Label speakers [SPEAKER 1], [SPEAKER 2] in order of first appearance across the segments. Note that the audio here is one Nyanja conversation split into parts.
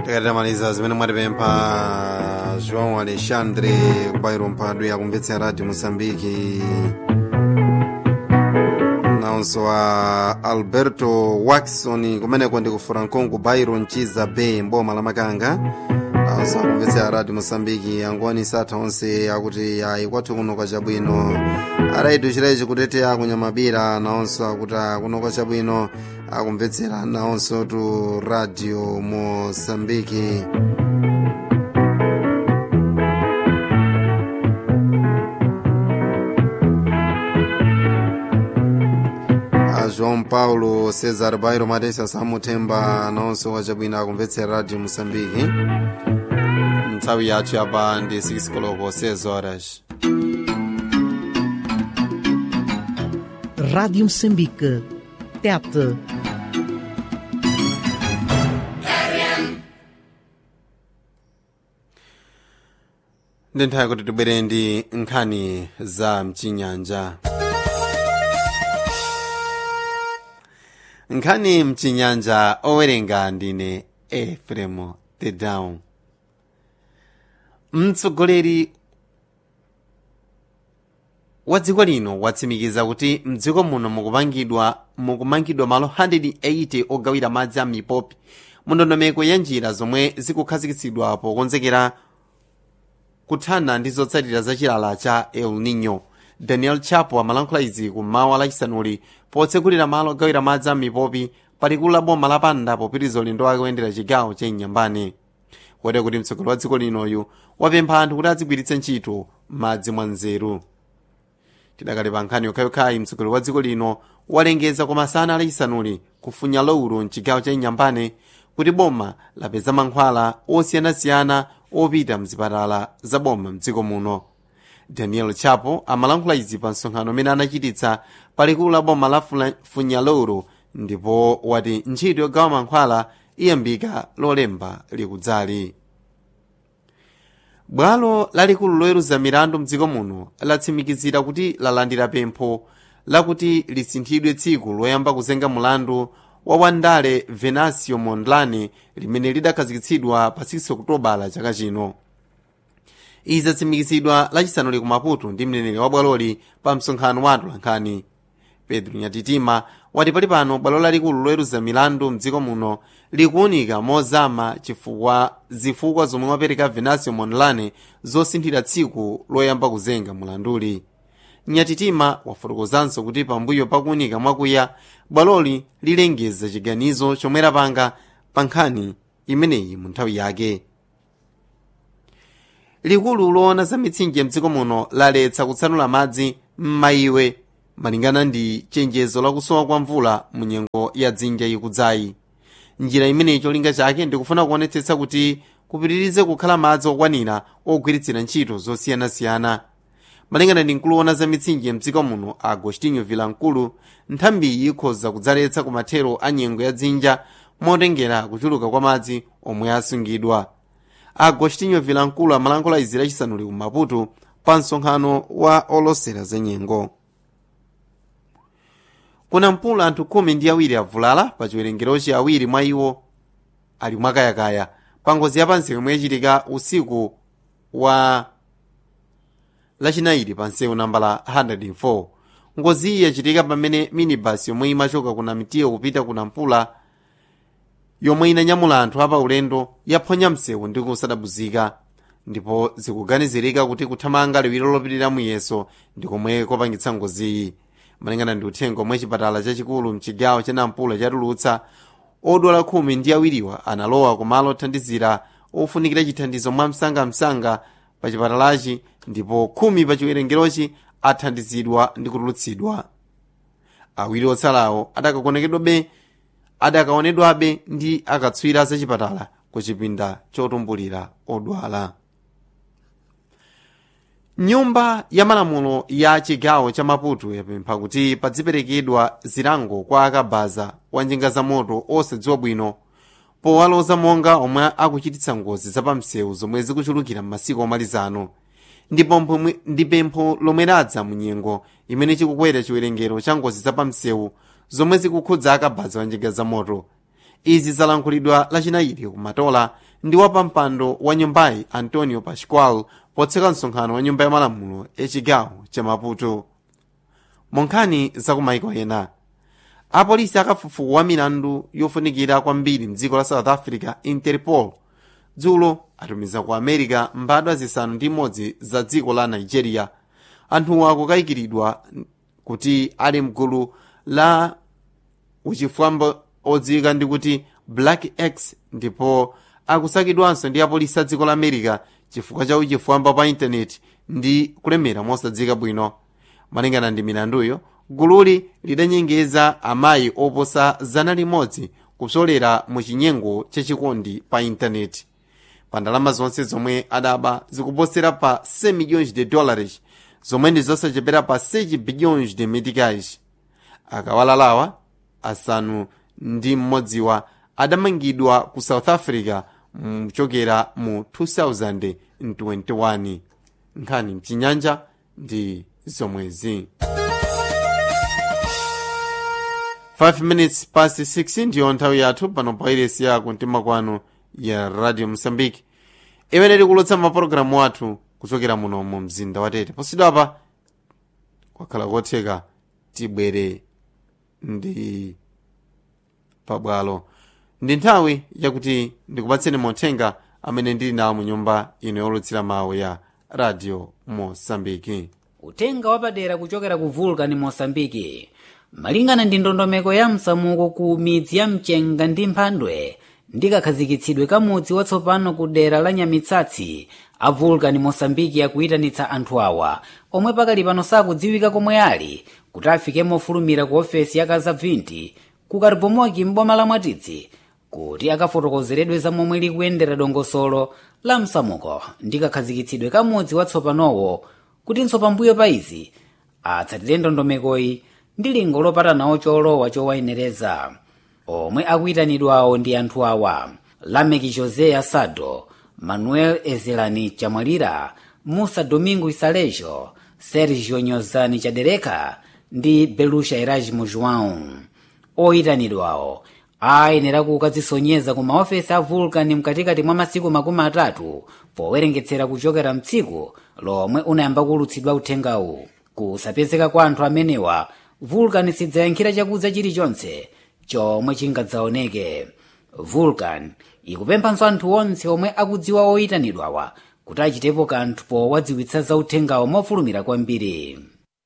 [SPEAKER 1] tikatamaliza zimene mwatipempha joão alexandre kubayiro mphadwe akumvetsera radio moçambique nawonso a alberto waxon kumeneko ndi ku franconco bairo mchiza bay mboma la makanga nawonso akumvetsera radio moçambique angoni satha onse akuti ayi kwathu kuno kwachabwino araitu chirechi kuteteya kunyamabira nawonso akuti kuno kwachabwino akumvetsera nawonso tu radio moçambique a joão paulo cesar bairo matesa samuthemba nawonso kwachabwino akumvetsera radio moçambique nthawi yathu yapa ndi 6 koloko 6 horas
[SPEAKER 2] Rádio Moçambique. Tete.
[SPEAKER 1] ndi nthawi kuti tibwere ndi nkhani za mchinyanja nkhani mchinyanja owerenga ndine efremo tedown mtsogoleri wa dziko lino watsimikiza kuti mdziko muno mukupangidwa mukumangidwa malo 180 ogawira madzi a mipopi mu ndondomeko ya njira zomwe zikukhazikitsidwa pokonzekera kuthana ndi zotsatira za chilala cha el nino daniel chapo amalankhula izi kummawa lachisanuli potsekulira malo ogawira madzi a mipopi palikulu la boma lapanda popitiriza ulendo wake woyendera chigawo cha inyambane kotero kuti mtsogoleri wa dziko linoyu wapempha anthu kuti adzigwiritse ntchito madzi mwa nzeru tidakali pa nkhani yokhayokhayi mtsogoleri wa dziko lino walengeza kwa masana alachisanuli kufunya lowulo mchigawo cha inyambane kuti boma lapeza mankhwala osiyanasiyana opita mzipatala za boma mdziko muno daniel chapo amalankhula izi pa msonkhano umene anachititsa palikulu la boma la Fula- funyalowulo ndipo wati ntchito yogawa mankhwala iyambika lolemba likudzali bwalo lalikulu loweruza milandu mdziko muno latsimikizira kuti lalandira pempho lakuti lisinthidwe tsiku loyamba kuzenga mulandu wa wandale venancio mondlane limene lidakhazikitsidwa pa 6 okutobala chaka chino izi zatsimikizidwa lachisanuli ku maputo ndi mneneri wa bwaloli pa msonkhano wa atolankhani pedro nyatitima wati pali pano bwalo lalikulu loweruza milandu mdziko muno likuwunika mozama chifukwa zifukwa zomwe wapereka venancio mondlane zosinthira tsiku loyamba kuzenga mulanduli nyatitima wafotokozanso kuti pambuyo pakuwunika mwakuya bwaloli lilengeza chiganizo chomwe lapanga pa nkhani imeneyi mu nthawi yake likulu loona za mitsinje mdziko muno laletsa kutsanula madzi m'mayiwe malingana ndi chenjezo lakusowa kwa mvula mu nyengo ya dzinja ikudzayi njira imeneyi cholinga chake ndikufuna kuonetsetsa kuti kupitirize kukhala madzi okwanira ogwiritsira ntchito zosiyanasiyana malingana ndi mkulu woona za mitsinje mdziko muno agostinho vilankulu nthambiyi ikhoza kudzaletsa kumathero a nyengo ya dzinja motengera kuchuluka kwa madzi omwe asungidwa agostinho vilankulu amalankhula izi lachisanuli ku maputo pa msonkhano wa olosera za nyengo kuna mpula anthu khumi ndi awiri avulala pa chiwerengerochi awiri mwa iwo ali mwakayakaya pa ngozi yapansi yomwe yachitika usiku wa lachinayi pa nsewu nambala 104 ngozi iyi yachitika pamene minibus yomwe imachoka kuna mitiyo kupita kuna mpula yomwe inanyamula anthu apa ulendo yaphonya msewu ndi kusadabuzika ndipo zikuganizirika kuti kuthamanga liwiro lopitirira muyeso ndi komwe kopangitsa ngoziyi malingana ndi uthenga omwe chipatala chachikulu mchigawo cha nampula chatulutsa odwala khumi ndi awiriwa analowa kumalo othandizira ofunikira chithandizo mwamsangamsanga pa chipatalachi ndipo khumi pa chiwerengerochi athandizidwa ndi kutulutsidwa awiri otsalawo adakakonekedwabe adakaonedwabe ndi akatswiri za chipatala ku chipinda chotumbulira odwala nyumba ya malamulo ya chigawo cha maputo yapempha kuti padziperekedwa zilango kwa akabaza wa njinga za moto osadziwa bwino powaloza monga omwe akuchititsa ngozi zapamsewu zomwe zikuchulukira m'masiku omalizano ndi pempho lomwe ladza mu nyengo imene chikukwera chiwerengero cha ngozi zapamsewu zomwe zikukhudza akabaza wa njinga za moto izi zalankhulidwa lachinayiri kumatola ndi wapampando wa nyumbayi antonio pascual potseka msonkhano wa nyumba ya malamulo echigawo cha maputo monkhani zakumaiko ena apolisi akafufuku wa milandu yofunikira kwambiri mdziko la south africa interpol dzulo atumiza ku america mbadwa zisanu ndi imodzi za dziko la nigeria anthuwa akukayikiridwa kuti ali mgulu la uchifwamba odziwika ndi kuti black x ndipo akusakidwanso ndi apolisi a dziko la america chifukwa cha uchifwamba pa intaneti ndi kulemera mosadziwika bwino malingana ndi milanduyo gululi lidanyengeza amayi oposa zana limodzi kupsolera mu chinyengo chachikondi pa intaneti pa ndalama zonse zomwe adaba zikuposera pa 100 milhões de dólares zomwe ndi zosachepera pa 6 bilhões de meticais akawalalawa asanu ndi mmodziwa adamangidwa ku south africa mchokera mu 2021 nkhani mchinyanja ndi zomwezi 5 minutes past 6 ndiyo nthawi yathu pano pa iresi ya kumtima kwanu ya radio mosambiki imene tikulotsa mapulogalamu athu kuchokera muno mu mzinda wa tete posidwapa kwakhala kotheka tibwere ndi pabwalo ndi nthawi yakuti ndikupatseni mothenga amene ndili nawo mu nyumba ino yolutsira mawu ya radio mosambiki
[SPEAKER 3] utenga wapadera kuchokera ku vulcan mosambiki malingana ndi ndondomeko ya msamuko ku midzi ya mchenga ndi mphandwe ndi kakhazikitsidwe ka mudzi watsopano ku dera la nyamitsatsi a vulcan mosambiki akuyitanitsa anthu awa omwe pakali pano sakudziwika komwe ali kuti afike mofulumira ku ofesi ya kazabvinti ku karibomoki m'boma la mwatitsi kuti akafotokozeredwe za momwe likuyendera dongosolo la msamuko ndi kakhazikitsidwe ka mudzi watsopanowo kutinso pambuyo pa izi atsatire ndondomekoyi ndi lingo lopatanawo cholowa chowayenereza omwe akuyitanidwawo ndi anthu awa lameki josé asado manuel ezelani chamwalira musa domingo isalejo sergio nyozani chadereka ndi belusha erasmo joão oyitanidwawo ayenera kukadzisonyeza ku maofesi a vulcan mkatikati mwa masiku makumi atatu powerengetsera kuchokera mtsiku lomwe unayamba kulutsidwa uthengawu kusapezeka kwa anthu amenewa vulcan sidzayankhira chakudza chilichonse chomwe chingadzaoneke vulcan ikupemphanso anthu onse omwe akudziwa oyitanidwawa kuti achitepo kanthu powadziwitsa za uthengawo mofulumira kwambiri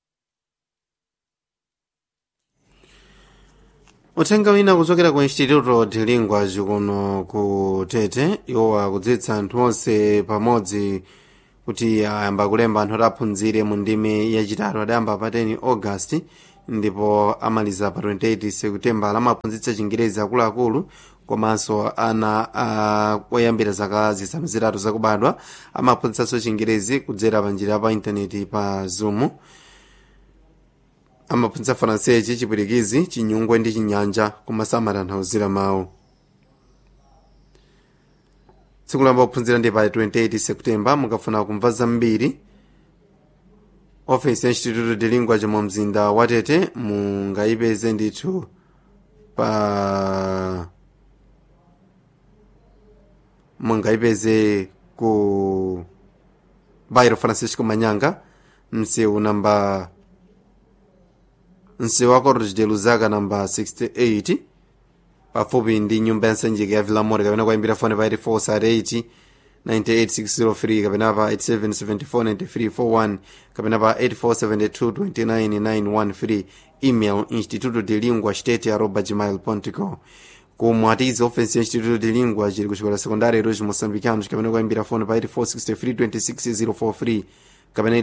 [SPEAKER 1] uthenga wina kuchokera ku instituto de linguas kuno ku tete iwo akudziwitsa anthu onse pamodzi kuti ayamba kulemba anthu oti aphunzire mu ndime yachitatu adayamba pa 10 august ndipo amaliza pa 28 seputembala amaphunzitsa chingerezi akuluakulu komanso ana uh, oyambira zaka zisanu zitatu zakubadwa amaphunzitsanso chingerezi kudzera pa njira pa intaneti pa zoom amaphunzitsa faransesi chipwitikizi chinyungwe ndi chinyanja komanso amatanthauzira mawu tsiku lamba kuphunzira ndi pa 28 septemba mukafuna kumva zambiri ofesi ya instituto de lingua chomwe mzinda watete mungayipeze ndithu pa mungayipeze ku bairo francisco manyanga msewu namba msewu wa cortes de luzaka namba 68 pafupi ndi nyumba ya nsanjika ya vilamore kapena kuimbira fone pa 84 98603 kapena pa 87749341 kapena pa 84722991 email instituto de lingua state arroba gmail com kumwatizi ofensi ya instituto de lingua chili kuchikola sekondari eroji mosambicanos kapena kuimbira fone pa 84632604 kapena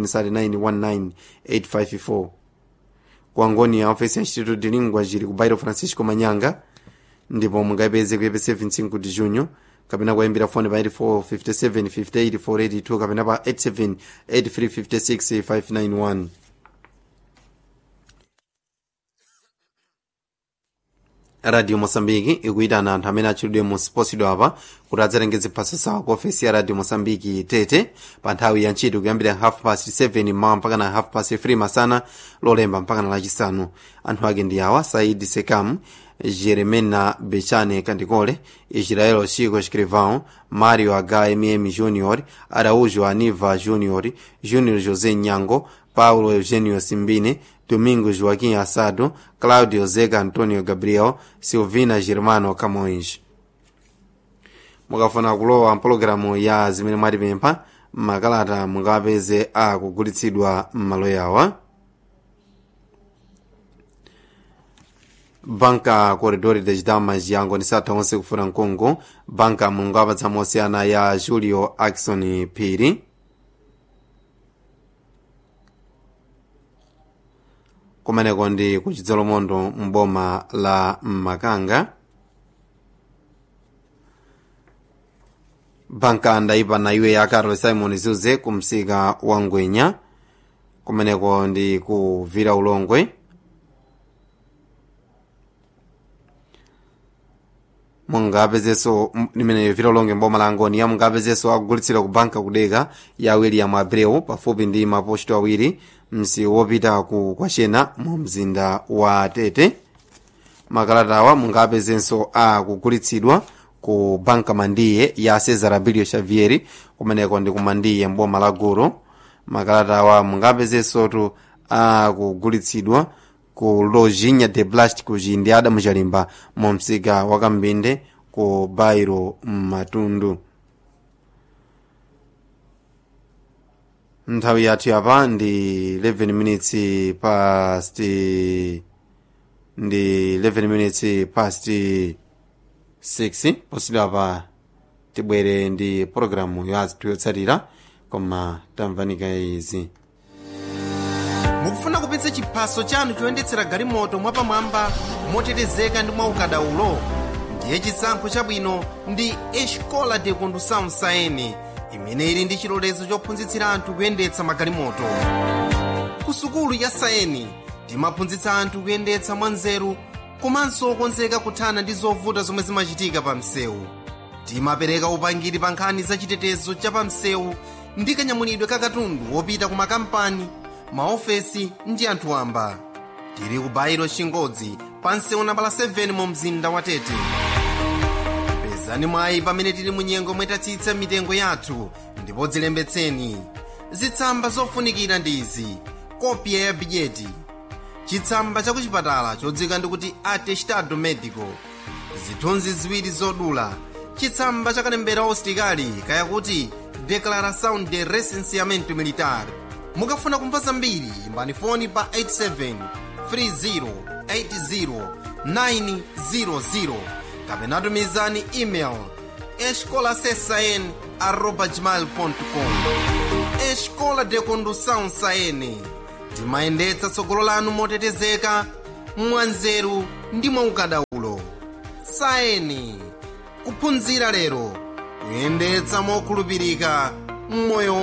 [SPEAKER 1] 873919 kuangoni ya ofensi ya instituto de lingua chili ku bairo francisco manyanga ndipo mungayipeze kuyepesa 25 de junho kapena kuimbira fone pa 845758 kapena pa 878356 radio mosambiki ikuyitana anthu amene atchulidwe mu siposidwa apa kuti adzatengeze mphaso zawo ku ofesi ya radio mosambiki tete pa nthawi ya ntchito kuyambira half past 7 mmawa mpaka na half past 3 masana lolemba mpaka na lachisanu anthu ake ndi awa saidi sekam jeremena bechane candicole israel chico escrivão mario hmm júnior araújo aniva júnior júnior josé nyango paulo eugênio simbine domingo joaquim assado claudio zega antonio gabriel silvina germano camões mukafuna kulowa mpologalamu ya zimene mwatipempha makalata mungapeze akugulitsidwa m'malo yawa banka corredor de damas yango ndi satha onse kufuna mkungu banka mulungu apatsa mosiyana ya julio akson phiri kumeneko ndi kuchidzolomondo mboma la makanga banka ndayipa na iwe ya carol simon zuze kumsika wa ngwenya kumeneko ndi kuvira ulongwe mungapezeso limene vira ulongwe mboma la ngoni mungapezeso akugulitsira ku banka kudeka ya william abreu pafupi ndi maposto awiri msi wopita ku kwachena mu mzinda wa tete makalatawa mungapezenso akugulitsidwa ku banka mandiye ya cesar abilio xavier kumeneko ndi kumandiye mboma la gulu makalatawa mungapezensotu akugulitsidwa ku lojinha de plástico ndi adamu chalimba mu msika wa kambinde ku bairo matundu nthawi yathu yapa ndi 11 minutes past ndi 11 minutes past 6 posidwa pa tibwere ndi pologalamu yathu yotsatira koma tamvanika izi
[SPEAKER 4] mukufuna kupitsa chiphaso chanu choyendetsera galimoto mwapamwamba motetezeka ndi mwaukadaulo ndiye chisankho chabwino ndi escola de condução saene imene ili ndi chilolezo chophunzitsira anthu kuyendetsa magalimoto ku sukulu ya saeni timaphunzitsa anthu kuyendetsa mwanzeru komanso okonzeka kuthana ndi zovuta zomwe zimachitika pa msewu timapereka upangiri pa nkhani za chitetezo cha pa msewu ndi kanyamulidwe ka katundu wopita ku makampani maofesi ndi anthu wamba tili ku bairo chingodzi pa msewu nambala 7 mu mzinda wa tete pezani mwayi pamene tili mu nyengo mwetatsitsa mitengo yathu ndipo dzilembetseni zitsamba zofunikira ndi izi kopya ya bidyeti chitsamba cha kuchipatala chodzika ndikuti atestado medico zithunzi ziwiri zodula chitsamba cha kalembera ositikali kayakuti declaração de recenseamento militar mukafuna kumva zambiri imbani foni pa 8730809000 kapena tumizani email escolasesn arroba gmail.com escola de condução saene timayendetsa tsogolo lanu motetezeka mwanzeru ndi mwaukadaulo saeni kuphunzira lero kuyendetsa mokhulupirika mmoyo